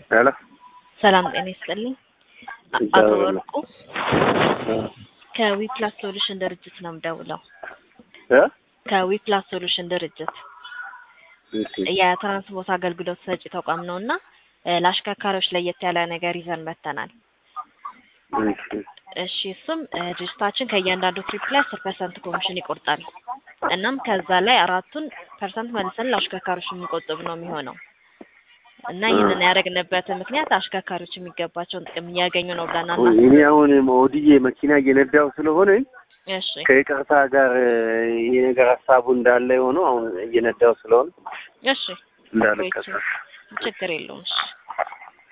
ሄሎ ሰላም ጤና ይስጥልኝ። አ- እግዚአብሔር አቶ ይመስገን። ወርቁ ከዊፕላስ ሶሉሽን ድርጅት ነው የምደውለው። እ ከዊፕላስ ሶሉሽን ድርጅት እሺ የትራንስፖርት አገልግሎት ሰጪ ተቋም ነው እና እ ለአሽከርካሪዎች ለየት ያለ ነገር ይዘን መጥተናል። እሺ እሺ እሱም እ ድርጅታችን ከእያንዳንዱ ትሪፕ ላይ አስር ፐርሰንት ኮሚሽን ይቆርጣል። እናም ከዛ ላይ አራቱን ፐርሰንት መልሰን ለአሽከርካሪዎች የሚቆጥብ ነው የሚሆነው እና ይህንን ያደረግንበት ምክንያት አሽከርካሪዎች የሚገባቸውን ጥቅም እያገኙ ነው ብለን እኔ አናስብም። አሁን ኦድዬ መኪና እየነዳው ስለሆነ እሺ ከይቅርታ ጋር ይሄ ነገር ሀሳቡ እንዳለ የሆነው አሁን እየነዳው ስለሆነ እሺ እንዳልቀሰፍ ችግር የለውም። እሺ